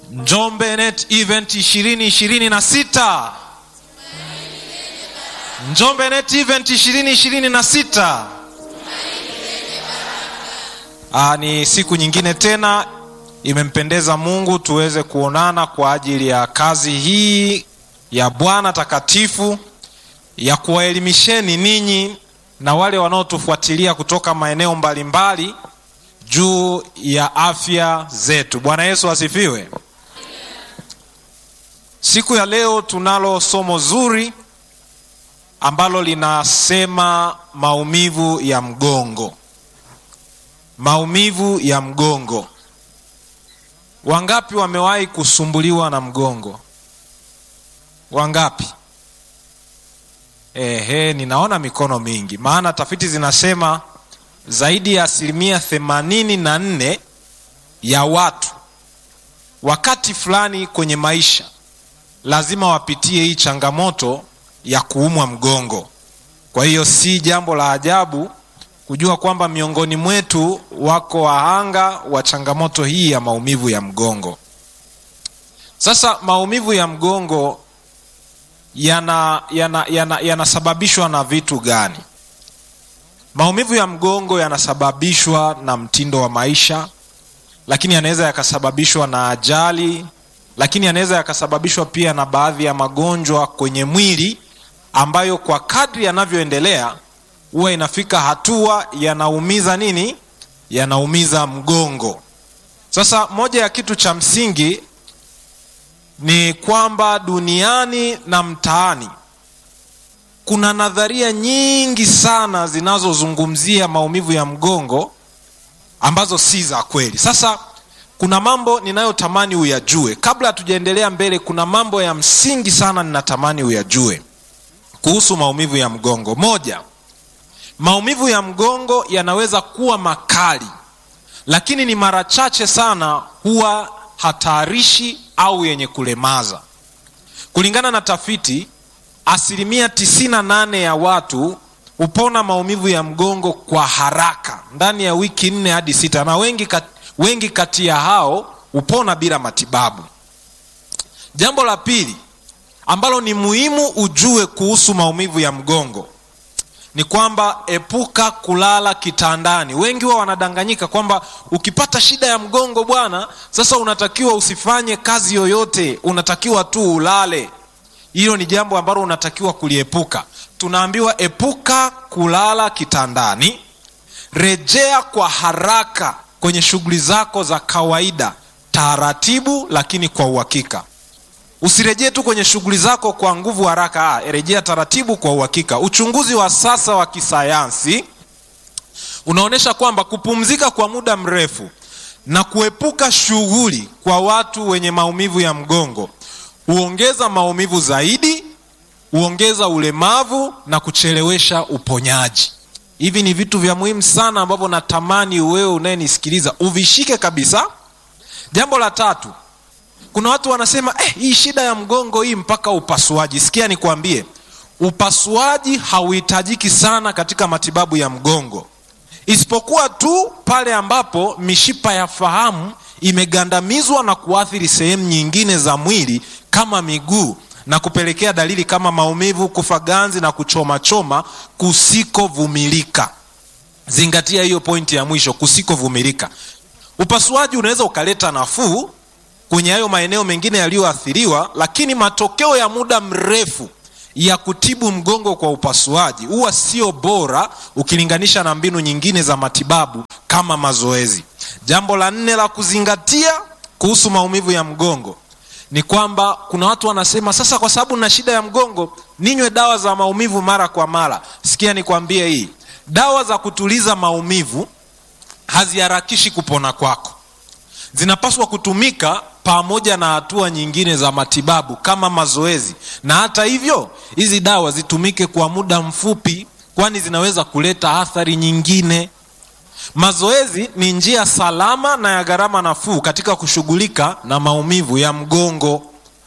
Njombe Net Event 2026. Njombe Net Event 2026. Aa, ni siku nyingine tena imempendeza Mungu tuweze kuonana kwa ajili ya kazi hii ya Bwana takatifu ya kuwaelimisheni ninyi na wale wanaotufuatilia kutoka maeneo mbalimbali juu ya afya zetu. Bwana Yesu asifiwe. Siku ya leo tunalo somo zuri ambalo linasema maumivu ya mgongo. Maumivu ya mgongo. Wangapi wamewahi kusumbuliwa na mgongo? Wangapi? Ehe, ninaona mikono mingi, maana tafiti zinasema zaidi ya asilimia themanini na nne ya watu wakati fulani kwenye maisha lazima wapitie hii changamoto ya kuumwa mgongo. Kwa hiyo si jambo la ajabu kujua kwamba miongoni mwetu wako wahanga wa changamoto hii ya maumivu ya mgongo. Sasa maumivu ya mgongo yanasababishwa yana, yana, yana na vitu gani? Maumivu ya mgongo yanasababishwa na mtindo wa maisha, lakini yanaweza yakasababishwa na ajali, lakini yanaweza yakasababishwa pia na baadhi ya magonjwa kwenye mwili ambayo kwa kadri yanavyoendelea huwa inafika hatua yanaumiza nini? Yanaumiza mgongo. Sasa moja ya kitu cha msingi ni kwamba duniani na mtaani kuna nadharia nyingi sana zinazozungumzia maumivu ya mgongo ambazo si za kweli. Sasa kuna mambo ninayotamani uyajue kabla hatujaendelea mbele. Kuna mambo ya msingi sana ninatamani uyajue kuhusu maumivu ya mgongo. Moja, maumivu ya mgongo yanaweza kuwa makali, lakini ni mara chache sana huwa hatarishi au yenye kulemaza. Kulingana na tafiti, asilimia 98 ya watu hupona maumivu ya mgongo kwa haraka ndani ya wiki nne hadi sita, na wengi, kat, wengi kati ya hao hupona bila matibabu. Jambo la pili ambalo ni muhimu ujue kuhusu maumivu ya mgongo ni kwamba epuka kulala kitandani. Wengi wao wanadanganyika kwamba ukipata shida ya mgongo bwana, sasa unatakiwa usifanye kazi yoyote, unatakiwa tu ulale. Hilo ni jambo ambalo unatakiwa kuliepuka. Tunaambiwa epuka kulala kitandani, rejea kwa haraka kwenye shughuli zako za kawaida, taratibu lakini kwa uhakika. Usirejee tu kwenye shughuli zako kwa nguvu haraka. Ah, rejea taratibu kwa uhakika. Uchunguzi wa sasa wa kisayansi unaonyesha kwamba kupumzika kwa muda mrefu na kuepuka shughuli kwa watu wenye maumivu ya mgongo huongeza maumivu zaidi, huongeza ulemavu na kuchelewesha uponyaji. Hivi ni vitu vya muhimu sana ambavyo natamani wewe unayenisikiliza uvishike kabisa. Jambo la tatu kuna watu wanasema eh, hii shida ya mgongo hii mpaka upasuaji. Sikia nikwambie, upasuaji hauhitajiki sana katika matibabu ya mgongo, isipokuwa tu pale ambapo mishipa ya fahamu imegandamizwa na kuathiri sehemu nyingine za mwili kama miguu na kupelekea dalili kama maumivu, kufa ganzi na kuchomachoma kusikovumilika. Zingatia hiyo pointi ya mwisho, kusikovumilika. Upasuaji unaweza ukaleta nafuu kwenye hayo maeneo mengine yaliyoathiriwa, lakini matokeo ya muda mrefu ya kutibu mgongo kwa upasuaji huwa sio bora ukilinganisha na mbinu nyingine za matibabu kama mazoezi. Jambo la nne la kuzingatia kuhusu maumivu ya mgongo ni kwamba kuna watu wanasema sasa, kwa sababu na shida ya mgongo ninywe dawa za maumivu mara kwa mara. Sikia nikwambie, hii dawa za kutuliza maumivu haziharakishi kupona kwako zinapaswa kutumika pamoja na hatua nyingine za matibabu kama mazoezi. Na hata hivyo, hizi dawa zitumike kwa muda mfupi, kwani zinaweza kuleta athari nyingine. Mazoezi ni njia salama na ya gharama nafuu katika kushughulika na maumivu ya mgongo.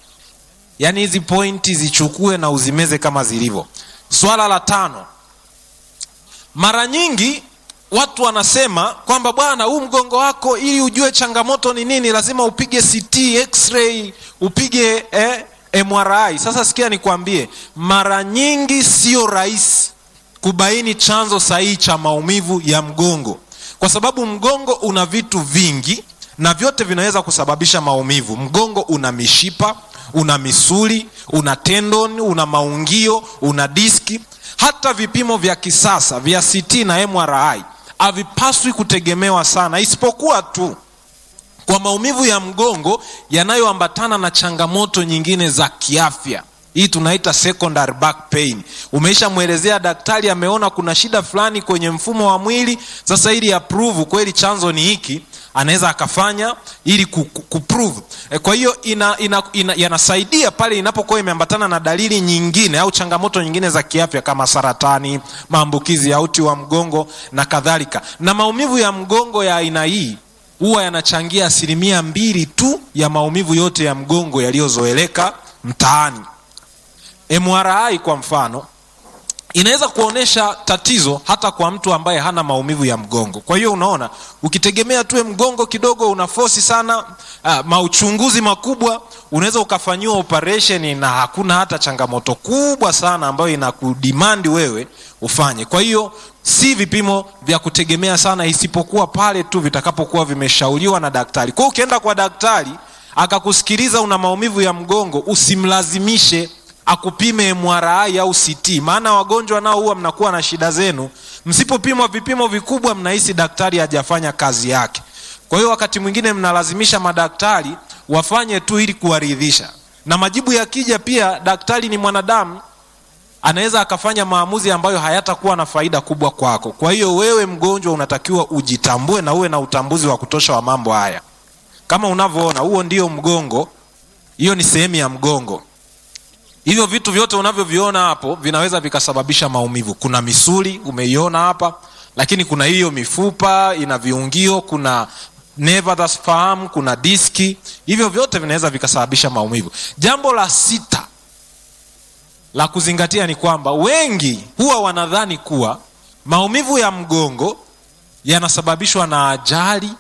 Yaani hizi pointi zichukue na uzimeze kama zilivyo. Swala la tano, mara nyingi watu wanasema kwamba bwana huu mgongo wako ili ujue changamoto ni nini lazima upige ct x-ray upige eh, mri sasa sikia nikwambie mara nyingi sio rahisi kubaini chanzo sahihi cha maumivu ya mgongo kwa sababu mgongo una vitu vingi na vyote vinaweza kusababisha maumivu mgongo una mishipa una misuli una tendon una maungio una diski hata vipimo vya kisasa vya ct na mri havipaswi kutegemewa sana isipokuwa tu kwa maumivu ya mgongo yanayoambatana na changamoto nyingine za kiafya hii tunaita secondary back pain umeishamwelezea daktari ameona kuna shida fulani kwenye mfumo wa mwili sasa ili approve kweli chanzo ni hiki anaweza akafanya ili kuprove e, kwa hiyo ina, ina, ina, yanasaidia pale inapokuwa imeambatana na dalili nyingine au changamoto nyingine za kiafya kama saratani maambukizi ya uti wa mgongo na kadhalika na maumivu ya mgongo ya aina hii huwa yanachangia asilimia mbili tu ya maumivu yote ya mgongo yaliyozoeleka mtaani mri kwa mfano inaweza kuonyesha tatizo hata kwa mtu ambaye hana maumivu ya mgongo kwa hiyo unaona ukitegemea tuwe mgongo kidogo una fosi sana uh, mauchunguzi makubwa unaweza ukafanyiwa operation na hakuna hata changamoto kubwa sana ambayo inakudimandi wewe ufanye kwa hiyo si vipimo vya kutegemea sana isipokuwa pale tu vitakapokuwa vimeshauriwa na daktari kwa hiyo ukienda kwa daktari akakusikiliza una maumivu ya mgongo usimlazimishe akupime mri au ct maana wagonjwa nao huwa mnakuwa na shida zenu msipopimwa vipimo vikubwa mnahisi daktari hajafanya kazi yake kwa hiyo wakati mwingine mnalazimisha madaktari wafanye tu ili kuwaridhisha na majibu yakija pia daktari ni mwanadamu anaweza akafanya maamuzi ambayo hayatakuwa na faida kubwa kwako kwa hiyo wewe mgonjwa unatakiwa ujitambue na uwe na utambuzi wa kutosha wa mambo haya kama unavyoona huo ndio mgongo hiyo ni sehemu ya mgongo hivyo vitu vyote unavyoviona hapo vinaweza vikasababisha maumivu kuna misuli umeiona hapa lakini kuna hiyo mifupa ina viungio kuna neva za fahamu kuna diski hivyo vyote vinaweza vikasababisha maumivu jambo la sita la kuzingatia ni kwamba wengi huwa wanadhani kuwa maumivu ya mgongo yanasababishwa na ajali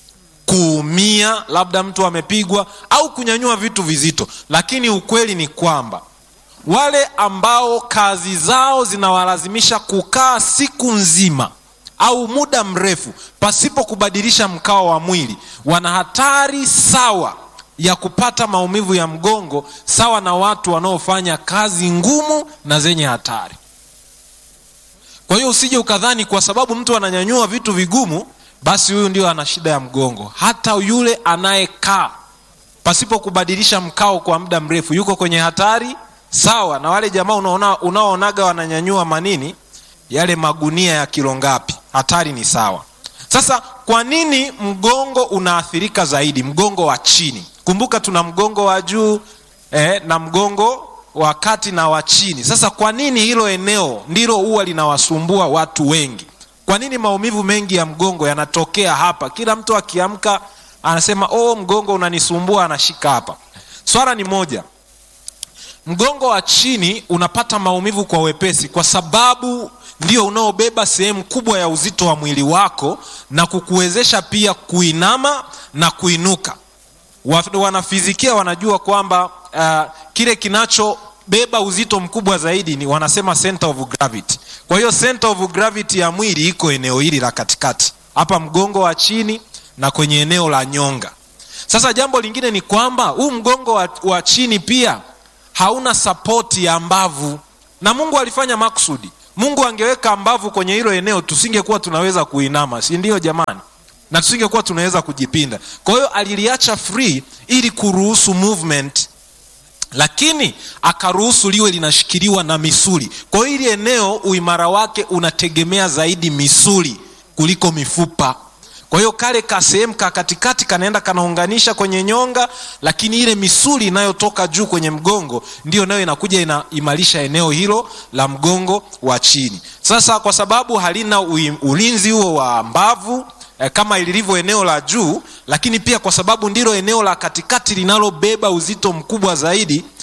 kuumia labda mtu amepigwa au kunyanyua vitu vizito lakini ukweli ni kwamba wale ambao kazi zao zinawalazimisha kukaa siku nzima au muda mrefu pasipo kubadilisha mkao wa mwili wana hatari sawa ya kupata maumivu ya mgongo sawa na watu wanaofanya kazi ngumu na zenye hatari kwa hiyo usije ukadhani kwa sababu mtu ananyanyua vitu vigumu basi huyu ndio ana shida ya mgongo hata yule anayekaa pasipo kubadilisha mkao kwa muda mrefu yuko kwenye hatari sawa na wale jamaa unaona, unaoonaga wananyanyua manini yale magunia ya kilo ngapi hatari ni sawa sasa kwa nini mgongo unaathirika zaidi mgongo wa chini kumbuka tuna mgongo wa juu eh, na mgongo wa kati na wa chini sasa kwa nini hilo eneo ndilo huwa linawasumbua watu wengi kwa nini maumivu mengi ya mgongo yanatokea hapa kila mtu akiamka anasema oh mgongo unanisumbua anashika hapa swala ni moja mgongo wa chini unapata maumivu kwa wepesi kwa sababu ndio unaobeba sehemu kubwa ya uzito wa mwili wako na kukuwezesha pia kuinama na kuinuka wanafizikia wanajua kwamba uh, kile kinachobeba uzito mkubwa zaidi ni wanasema center of gravity kwa hiyo center of gravity ya mwili iko eneo hili la katikati hapa mgongo wa chini na kwenye eneo la nyonga sasa jambo lingine ni kwamba huu mgongo wa, wa chini pia hauna sapoti ya mbavu na mungu alifanya makusudi mungu angeweka mbavu kwenye hilo eneo tusingekuwa tunaweza kuinama si ndio jamani na tusingekuwa tunaweza kujipinda kwa hiyo aliliacha free ili kuruhusu movement lakini akaruhusu liwe linashikiliwa na misuli kwa hiyo hili eneo uimara wake unategemea zaidi misuli kuliko mifupa kwa hiyo kale ka sehemu ka katikati kanaenda kanaunganisha kwenye nyonga lakini ile misuli inayotoka juu kwenye mgongo ndiyo nayo inakuja inaimarisha eneo hilo la mgongo wa chini sasa kwa sababu halina ulinzi huo wa mbavu eh, kama ilivyo eneo la juu lakini pia kwa sababu ndilo eneo la katikati linalobeba uzito mkubwa zaidi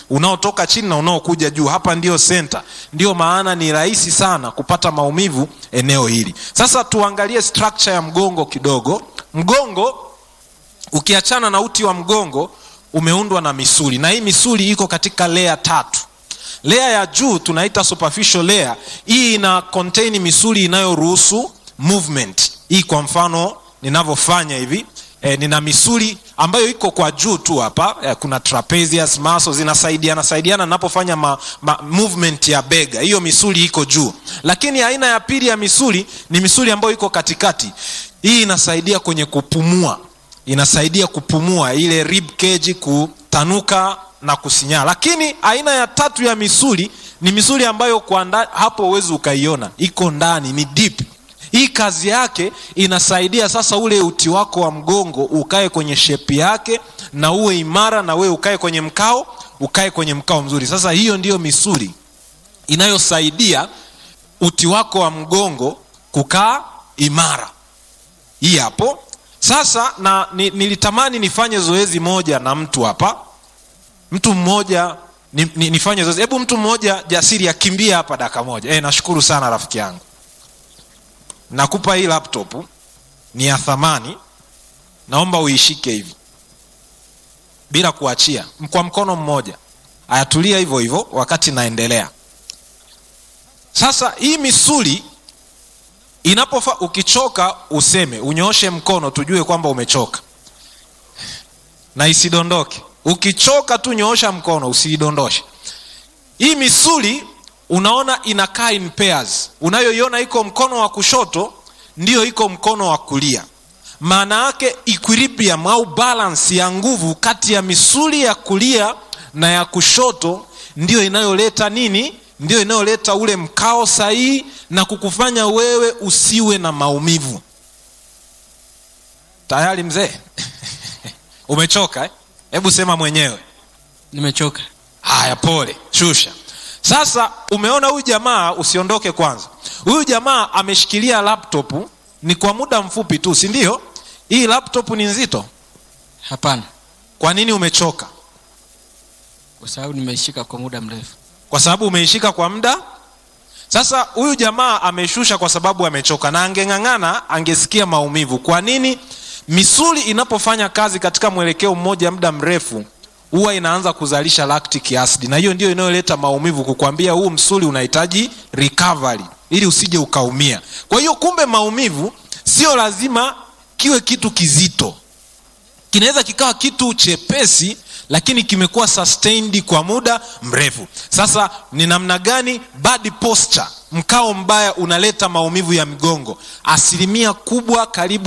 unaotoka chini na unaokuja juu hapa ndio senta ndio maana ni rahisi sana kupata maumivu eneo hili sasa tuangalie structure ya mgongo kidogo mgongo ukiachana na uti wa mgongo umeundwa na misuli na hii misuli iko katika lea tatu lea ya juu tunaita superficial layer hii ina contain misuli inayoruhusu movement hii kwa mfano ninavyofanya hivi e, nina misuli ambayo iko kwa juu tu hapa e, kuna trapezius muscles zinasaidiana saidiana ninapofanya ma, ma, movement ya bega hiyo misuli iko juu lakini aina ya pili ya misuli ni misuli ambayo iko katikati hii inasaidia kwenye kupumua inasaidia kupumua ile rib cage kutanuka na kusinyaa lakini aina ya tatu ya misuli ni misuli ambayo kwa nda, hapo huwezi ukaiona iko ndani ni deep hii kazi yake inasaidia sasa ule uti wako wa mgongo ukae kwenye shepi yake na uwe imara na wewe ukae kwenye mkao ukae kwenye mkao mzuri sasa hiyo ndiyo misuli inayosaidia uti wako wa mgongo kukaa imara hii hapo sasa na ni, nilitamani nifanye zoezi moja na mtu hapa mtu mmoja ni, ni, nifanye zoezi hebu mtu mmoja jasiri akimbia hapa dakika moja e, nashukuru sana rafiki yangu nakupa hii laptop ni ya thamani naomba uishike hivi bila kuachia kwa mkono mmoja ayatulia hivyo hivyo wakati naendelea sasa hii misuli inapofa ukichoka useme unyooshe mkono tujue kwamba umechoka na isidondoke ukichoka tu nyoosha mkono usiidondoshe hii misuli unaona inakaa in pairs unayoiona iko mkono wa kushoto ndiyo iko mkono wa kulia maana yake equilibrium au balance ya nguvu kati ya misuli ya kulia na ya kushoto ndiyo inayoleta nini ndiyo inayoleta ule mkao sahihi na kukufanya wewe usiwe na maumivu tayari mzee umechoka hebu eh? sema mwenyewe nimechoka haya pole shusha sasa umeona huyu jamaa usiondoke kwanza huyu jamaa ameshikilia laptop ni kwa muda mfupi tu si ndio hii laptop ni nzito hapana kwa nini umechoka kwa sababu nimeishika kwa muda mrefu kwa sababu umeishika kwa muda sasa huyu jamaa ameshusha kwa sababu amechoka na angeng'ang'ana angesikia maumivu kwa nini misuli inapofanya kazi katika mwelekeo mmoja muda mrefu huwa inaanza kuzalisha lactic acid na hiyo ndio inayoleta maumivu kukwambia huu msuli unahitaji recovery ili usije ukaumia kwa hiyo kumbe maumivu sio lazima kiwe kitu kizito kinaweza kikawa kitu chepesi lakini kimekuwa sustained kwa muda mrefu sasa ni namna gani bad posture mkao mbaya unaleta maumivu ya mgongo asilimia kubwa karibu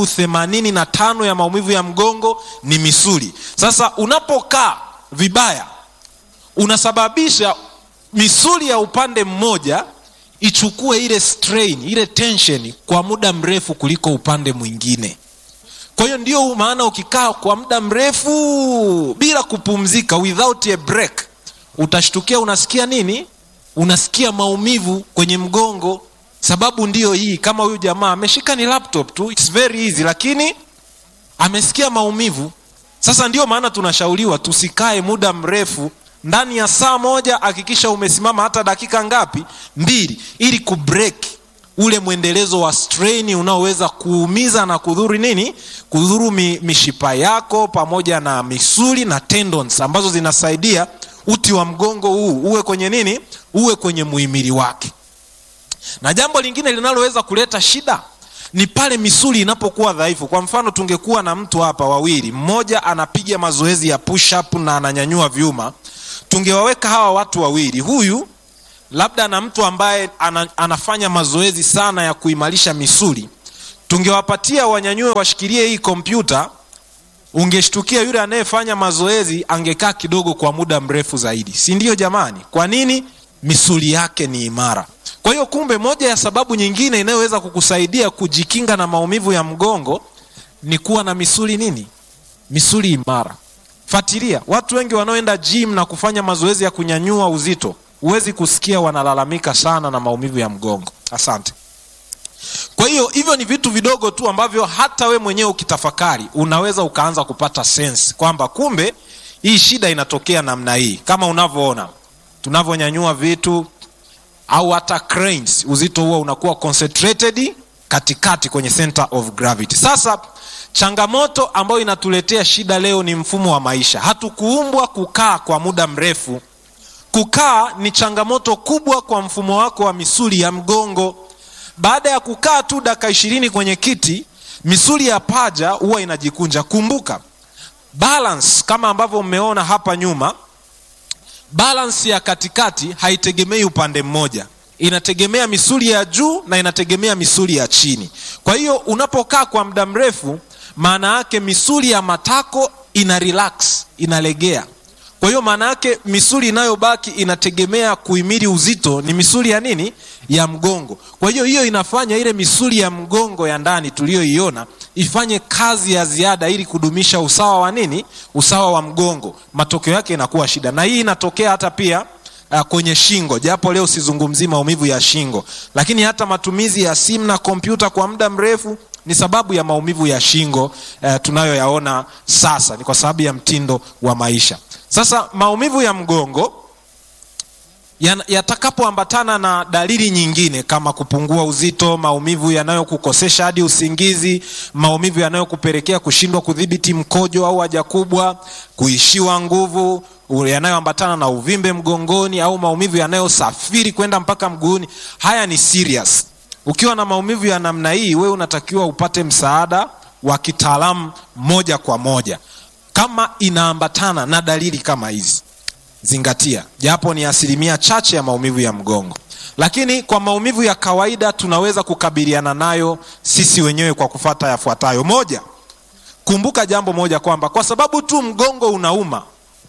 85 ya maumivu ya mgongo ni misuli sasa unapokaa vibaya unasababisha misuli ya upande mmoja ichukue ile strain ile tension kwa muda mrefu kuliko upande mwingine kwa hiyo ndio maana ukikaa kwa muda mrefu bila kupumzika without a break utashtukia unasikia nini unasikia maumivu kwenye mgongo sababu ndiyo hii kama huyu jamaa ameshika ni laptop tu It's very easy lakini amesikia maumivu sasa ndio maana tunashauriwa tusikae muda mrefu ndani ya saa moja hakikisha umesimama hata dakika ngapi mbili ili kubreak ule mwendelezo wa strain unaoweza kuumiza na kudhuru nini kudhuru mi, mishipa yako pamoja na misuli na tendons ambazo zinasaidia uti wa mgongo huu uwe kwenye nini uwe kwenye muhimili wake na jambo lingine linaloweza kuleta shida ni pale misuli inapokuwa dhaifu kwa mfano tungekuwa na mtu hapa wawili mmoja anapiga mazoezi ya push up na ananyanyua vyuma tungewaweka hawa watu wawili huyu labda na mtu ambaye ana, anafanya mazoezi sana ya kuimarisha misuli tungewapatia wanyanyue washikilie hii kompyuta ungeshtukia yule anayefanya mazoezi angekaa kidogo kwa muda mrefu zaidi si ndio jamani kwa nini misuli yake ni imara kwa hiyo kumbe moja ya sababu nyingine inayoweza kukusaidia kujikinga na maumivu ya mgongo ni kuwa na misuli nini misuli imara fatilia watu wengi wanaoenda gym na kufanya mazoezi ya kunyanyua uzito huwezi kusikia wanalalamika sana na maumivu ya mgongo asante kwa hiyo hivyo ni vitu vidogo tu ambavyo hata we mwenyewe ukitafakari unaweza ukaanza kupata sense kwamba kumbe hii shida inatokea namna hii kama unavyoona tunavyonyanyua vitu au hata cranes uzito huo unakuwa concentrated katikati kwenye center of gravity sasa changamoto ambayo inatuletea shida leo ni mfumo wa maisha hatukuumbwa kukaa kwa muda mrefu kukaa ni changamoto kubwa kwa mfumo wako wa misuli ya mgongo baada ya kukaa tu dakika ishirini kwenye kiti misuli ya paja huwa inajikunja kumbuka balance kama ambavyo mmeona hapa nyuma balance ya katikati haitegemei upande mmoja inategemea misuli ya juu na inategemea misuli ya chini kwa hiyo unapokaa kwa muda mrefu maana yake misuli ya matako ina relax inalegea kwa hiyo maana yake misuli inayobaki inategemea kuhimili uzito ni misuli ya nini ya mgongo kwa hiyo hiyo inafanya ile misuli ya mgongo ya ndani tuliyoiona ifanye kazi ya ziada ili kudumisha usawa wa nini usawa wa mgongo matokeo yake inakuwa shida na hii inatokea hata pia uh, kwenye shingo japo leo sizungumzii maumivu ya shingo lakini hata matumizi ya simu na kompyuta kwa muda mrefu ni sababu ya maumivu ya shingo uh, tunayoyaona sasa ni kwa sababu ya mtindo wa maisha sasa maumivu ya mgongo yatakapoambatana na dalili nyingine kama kupungua uzito maumivu yanayokukosesha hadi usingizi maumivu yanayokupelekea kushindwa kudhibiti mkojo au haja kubwa kuishiwa nguvu yanayoambatana na uvimbe mgongoni au maumivu yanayosafiri kwenda mpaka mguuni haya ni serious ukiwa na maumivu ya namna hii wewe unatakiwa upate msaada wa kitaalamu moja kwa moja kama inaambatana na dalili kama hizi zingatia japo ni asilimia chache ya maumivu ya mgongo lakini kwa maumivu ya kawaida tunaweza kukabiliana nayo sisi wenyewe kwa kufata yafuatayo moja kumbuka jambo moja kwamba kwa sababu tu mgongo unauma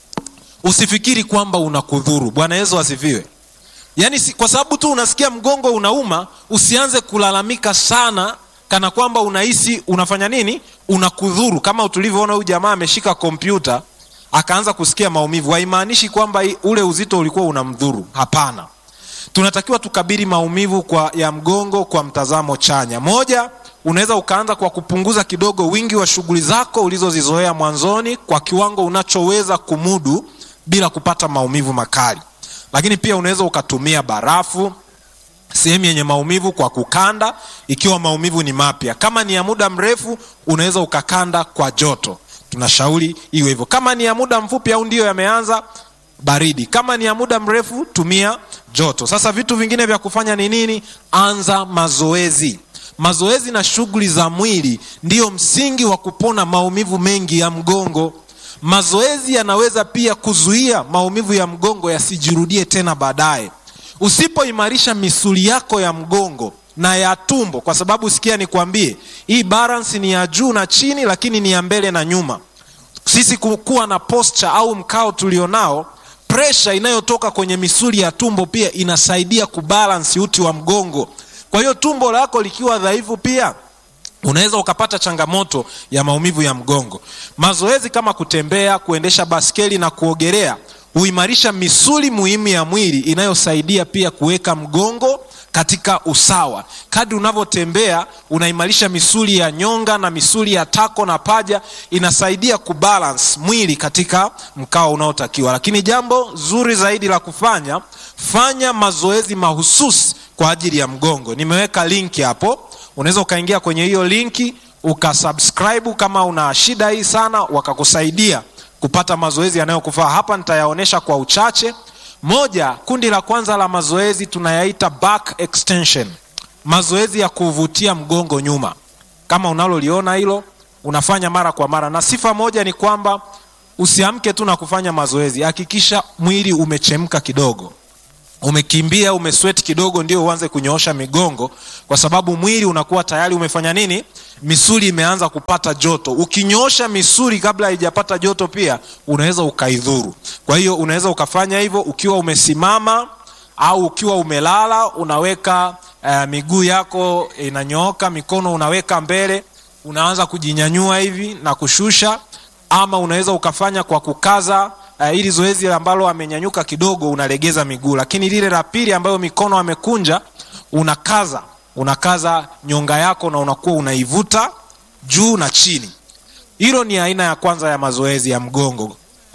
usifikiri kwamba unakudhuru bwana yesu asifiwe yaani si, kwa sababu tu unasikia mgongo unauma usianze kulalamika sana kana kwamba unahisi unafanya nini unakudhuru kama tulivyoona huyu jamaa ameshika kompyuta akaanza kusikia maumivu haimaanishi kwamba ule uzito ulikuwa unamdhuru hapana tunatakiwa tukabili maumivu kwa ya mgongo kwa mtazamo chanya moja unaweza ukaanza kwa kupunguza kidogo wingi wa shughuli zako ulizozizoea mwanzoni kwa kiwango unachoweza kumudu bila kupata maumivu makali lakini pia unaweza ukatumia barafu sehemu yenye maumivu kwa kukanda ikiwa maumivu ni mapya kama ni ya muda mrefu unaweza ukakanda kwa joto tunashauri iwe hivyo kama ni ya muda mfupi au ndiyo yameanza baridi kama ni ya muda mrefu tumia joto sasa vitu vingine vya kufanya ni nini anza mazoezi mazoezi na shughuli za mwili ndiyo msingi wa kupona maumivu mengi ya mgongo mazoezi yanaweza pia kuzuia maumivu ya mgongo yasijirudie tena baadaye usipoimarisha misuli yako ya mgongo na ya tumbo kwa sababu sikia nikwambie hii balance ni ya juu na chini lakini ni ya mbele na nyuma sisi kuwa na posture au mkao tulionao presha inayotoka kwenye misuli ya tumbo pia inasaidia kubalansi uti wa mgongo kwa hiyo tumbo lako likiwa dhaifu pia unaweza ukapata changamoto ya maumivu ya mgongo mazoezi kama kutembea kuendesha baskeli na kuogelea huimarisha misuli muhimu ya mwili inayosaidia pia kuweka mgongo katika usawa kadri unavyotembea unaimarisha misuli ya nyonga na misuli ya tako na paja inasaidia kubalance mwili katika mkao unaotakiwa lakini jambo zuri zaidi la kufanya fanya mazoezi mahususi kwa ajili ya mgongo nimeweka linki hapo unaweza ukaingia kwenye hiyo linki ukasubscribe kama una shida hii sana wakakusaidia kupata mazoezi yanayokufaa hapa nitayaonyesha kwa uchache moja kundi la kwanza la mazoezi tunayaita back extension mazoezi ya kuvutia mgongo nyuma kama unaloliona hilo unafanya mara kwa mara na sifa moja ni kwamba usiamke tu na kufanya mazoezi hakikisha mwili umechemka kidogo umekimbia umesweti kidogo ndio uanze kunyoosha migongo kwa sababu mwili unakuwa tayari umefanya nini misuli imeanza kupata joto ukinyoosha misuli kabla haijapata joto pia unaweza ukaidhuru kwa hiyo unaweza ukafanya hivyo ukiwa umesimama au ukiwa umelala unaweka uh, miguu yako inanyooka mikono unaweka mbele unaanza kujinyanyua hivi na kushusha ama unaweza ukafanya kwa kukaza uh, ili zoezi ambalo amenyanyuka kidogo unalegeza miguu lakini lile la pili ambayo mikono amekunja unakaza unakaza nyonga yako na unakuwa unaivuta juu na chini hilo ni aina ya kwanza ya mazoezi ya mgongo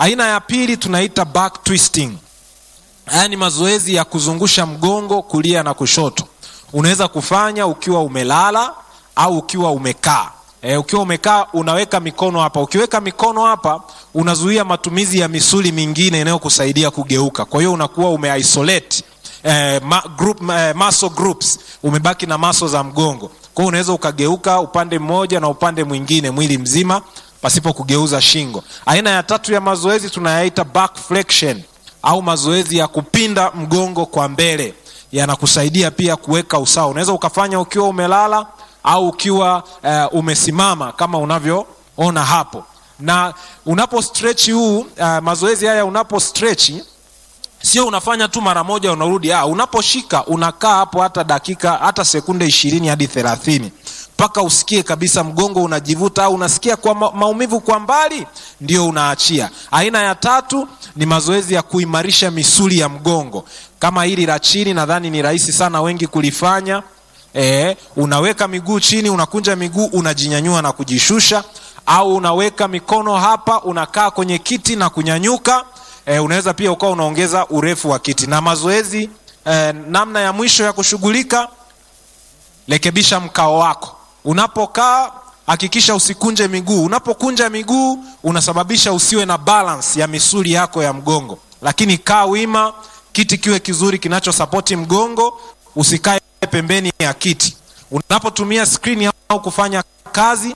aina ya pili tunaita back twisting haya ni mazoezi ya kuzungusha mgongo kulia na kushoto unaweza kufanya ukiwa umelala au ukiwa umekaa e, ukiwa umekaa unaweka mikono hapa ukiweka mikono hapa unazuia matumizi ya misuli mingine inayokusaidia kugeuka kwa hiyo unakuwa umeisolate eh, ma, group, eh, muscle groups umebaki na maso za mgongo kwa hiyo unaweza ukageuka upande mmoja na upande mwingine mwili mzima pasipo kugeuza shingo aina ya tatu ya mazoezi tunayaita back flexion au mazoezi ya kupinda mgongo kwa mbele yanakusaidia pia kuweka usawa unaweza ukafanya ukiwa umelala au ukiwa uh, umesimama kama unavyoona hapo na unapo stretch huu uh, mazoezi haya unapo stretch sio unafanya tu mara moja unarudi ah, unaposhika unakaa hapo hata dakika hata sekunde ishirini hadi thelathini mpaka usikie kabisa mgongo unajivuta au unasikia kwa ma- maumivu kwa mbali ndio unaachia aina ya tatu ni mazoezi ya kuimarisha misuli ya mgongo kama hili la chini nadhani ni rahisi sana wengi kulifanya e, unaweka miguu chini unakunja miguu unajinyanyua na kujishusha au unaweka mikono hapa unakaa kwenye kiti na kunyanyuka e, unaweza pia ukawa unaongeza urefu wa kiti na mazoezi e, namna ya mwisho ya kushughulika rekebisha mkao wako unapokaa hakikisha usikunje miguu unapokunja miguu unasababisha usiwe na balance ya misuli yako ya mgongo lakini kaa wima kiti kiwe kizuri kinachosapoti mgongo usikae pembeni ya kiti unapotumia skrini au kufanya kazi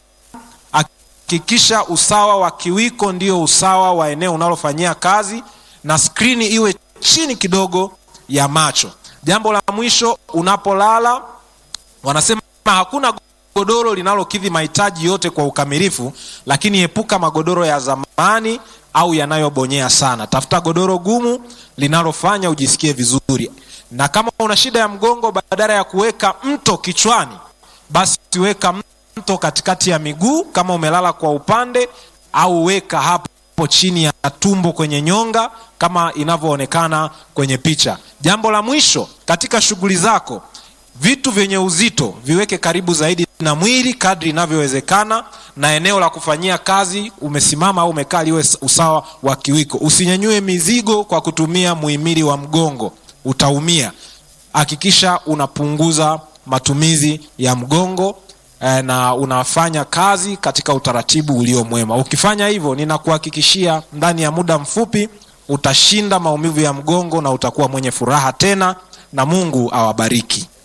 hakikisha usawa wa kiwiko ndio usawa wa eneo unalofanyia kazi na skrini iwe chini kidogo ya macho jambo la mwisho unapolala wanasema hakuna godoro linalokidhi mahitaji yote kwa ukamilifu lakini epuka magodoro ya zamani au yanayobonyea sana tafuta godoro gumu linalofanya ujisikie vizuri na kama una shida ya mgongo badala ya kuweka mto kichwani basi weka mto katikati ya miguu kama umelala kwa upande au weka hapo chini ya tumbo kwenye nyonga kama inavyoonekana kwenye picha jambo la mwisho katika shughuli zako vitu vyenye uzito viweke karibu zaidi na mwili kadri inavyowezekana na eneo la kufanyia kazi umesimama au umekaa liwe usawa wa kiwiko usinyanyue mizigo kwa kutumia muhimili wa mgongo utaumia hakikisha unapunguza matumizi ya mgongo eh, na unafanya kazi katika utaratibu ulio mwema ukifanya hivyo ninakuhakikishia ndani ya muda mfupi utashinda maumivu ya mgongo na utakuwa mwenye furaha tena na mungu awabariki